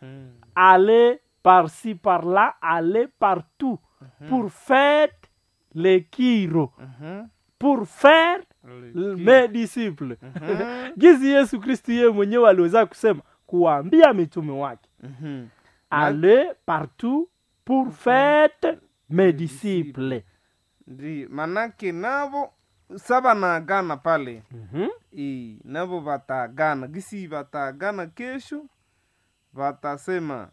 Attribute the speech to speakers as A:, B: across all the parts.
A: Mhm.
B: aller par-ci par-là, aller partout pour faire les kiro,
A: Mhm.
B: pour faire
A: Le-
B: mes disciples.
A: Mhm.
B: Gizi Yesu Kristu yeye mwenyewe aliweza kusema kuwaambia mitume wake
A: Mhm.
B: aller partout pour faire mes disciples.
A: Ndi manake navo sa vanaagana pale
B: Mhm.
A: i navo vataagana gisi vataagana kesho vatasema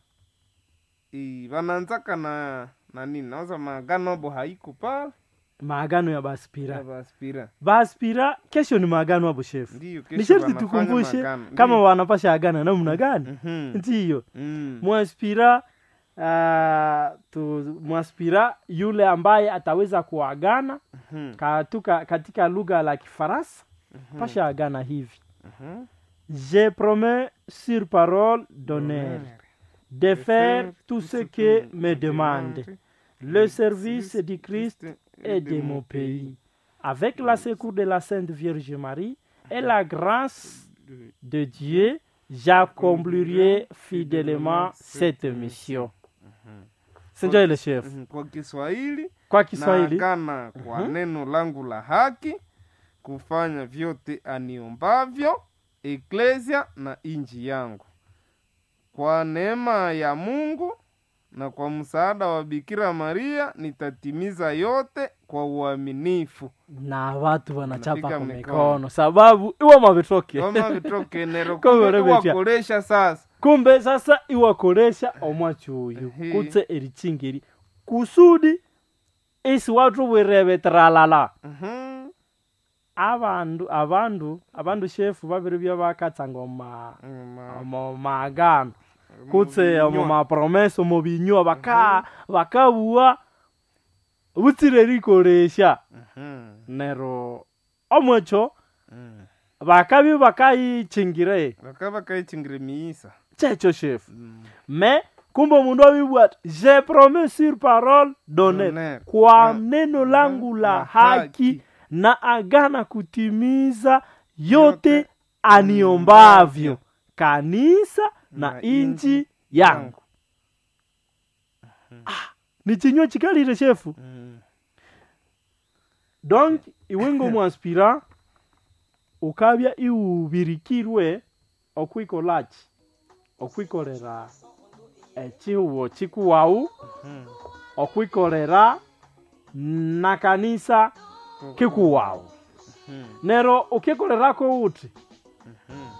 A: i vanaanzaka na na nini nawaza maagano abo haiko pale
B: Maagano ya
A: ya
B: Baspira.
A: vaspira
B: Baspira kesho ni maagano hapo shefu.
A: ndiyo
B: Ni
A: kesho
B: sharti
A: wanafanya
B: tukumbushe
A: maagano.
B: kama
A: Ndiyo.
B: wanapasha agana namna gani.
A: Mhm.
B: Ndiyo.
A: Mm.
B: mwaspira uh, tu, mwaspira yule ambaye ataweza kuagana
A: Mhm.
B: katuka, katika lugha la Kifaransa pasha agana hivi
A: Mhm.
B: je promets sur parole d'honneur de faire tout ce que me demande le service du Christ et de mon pays avec la secours de la Sainte Vierge Marie et la grâce de Dieu j'accomplirai fidèlement cette mission sinjo ile chef
A: Mhm. kwa kiswahili
B: kwa Kiswahili
A: naagana kwa neno langu la haki kufanya vyote aniombavyo eklesia na inji yangu kwa neema ya mungu na kwa msaada wa bikira maria nitatimiza yote kwa uaminifu
B: na watu wanachapa
A: Wanapiga
B: kwa
A: mikono.
B: mikono sababu iwa mavitoke
A: kama vitokenero
B: Kwa hiyo rebetia.
A: wakolesha sasa
B: kumbe sasa iwakoresha omwachi uyu
A: Ehe.
B: kutse erichingiri kusudi isi watu bwirebe tralala
A: Mhm.
B: abandu abandu abandu shefu babiri bya bakatsanga oma
A: Ma-
B: omo magano kutse
A: binywa.
B: omo mapromese omo binywa baka bakabua butsire rikoresha
A: Mhm.
B: nero omwecho
A: Mhm.
B: bakabi bakayichingire
A: bakaba kaichingire miisa
B: checho shefu
A: Mm.
B: mais kumbe omundu abibwati je promets sur parole donner
A: Donner.
B: kwa
A: Ah.
B: neno langu la
A: La
B: haki
A: haki.
B: na agana kutimiza yote
A: Yote
B: aniombavyo kanisa na,
A: na
B: inji
A: inji
B: yangu ah, ni chinywa chikalire shefu
A: Mm.
B: donc iwengo mwaspira ukabya iwubirikirwe okwikolachi okwikolera echihubo chikuwau
A: Mhm.
B: okwikolera na kanisa kikuwau
A: Mhm.
B: nero ukikolerako uti
A: Mhm.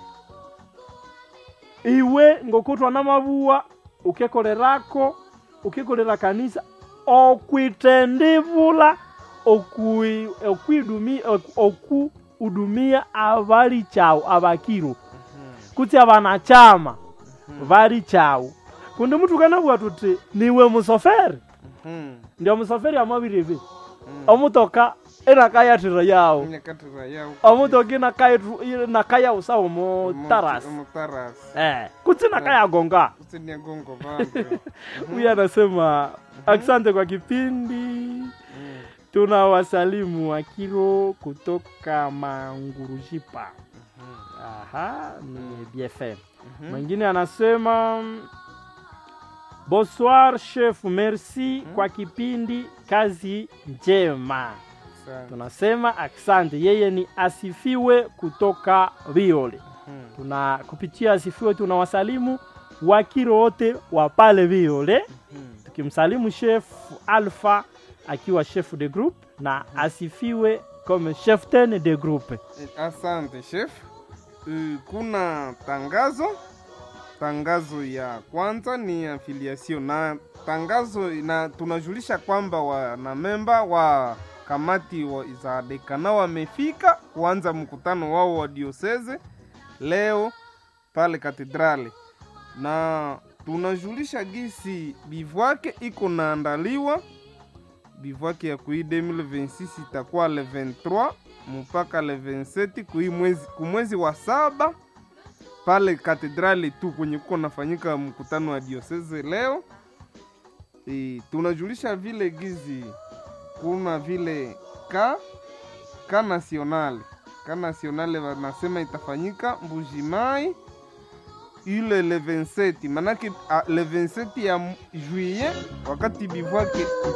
B: iwe ngokutwa na mabuwa ukikolerako ukikolera kanisa okwitendivula okui- okwidumi- ok- okuudumia abali chau abakiro
A: Mhm.
B: kuti abanachama bali chau kundi mutu kanabwa tuti niwe musoferi
A: Mhm.
B: ndio musoferi amabiribi
A: Mhm.
B: omutoka inakayatira yawo
A: Nyakatira yao.
B: omutoka inakayatu- inakayausa omutarasi
A: Omutarasi.
B: eh, kuti nakayagonga
A: Usini ya gongo vangu.
B: huyu anasema asante kwa kipindi
A: Mhm.
B: tuna wasalimu wakiro kutoka mangurujipa
A: Mhm.
B: aha ni bfm
A: Mhm.
B: mwingine anasema bonsoir chef merci kwa kipindi kazi njema
A: Asante.
B: tunasema asante yeye ni asifiwe kutoka viole
A: Mhm.
B: tuna kupitia asifiwe tunawasalimu wakiro wote wa pale viole
A: Mhm.
B: tukimsalimu chef alpha akiwa chef de group na asifiwe comme chef ten de groupe
A: Eh, Asante chef. Eh, Kuna tangazo. Tangazo ya kwanza ni affiliation na tangazo na tunajulisha kwamba wanamemba wa kamati wa za dekana wamefika kuanza mkutano wao wa dioseze leo pale katedrali, na tunajulisha gisi bivwake iko naandaliwa bivwake ya kui 2026 itakuwa le 23 mpaka le 27 kui mwezi, kumwezi wa saba pale katedrali tu kwenye kuko nafanyika mkutano wa dioseze leo. E, tunajulisha vile gizi kuna vile ka ka nasionale ka nasionale wanasema itafanyika Mbujimai ile le 27 manake a, le 27 ya m- juillet wakati bivouac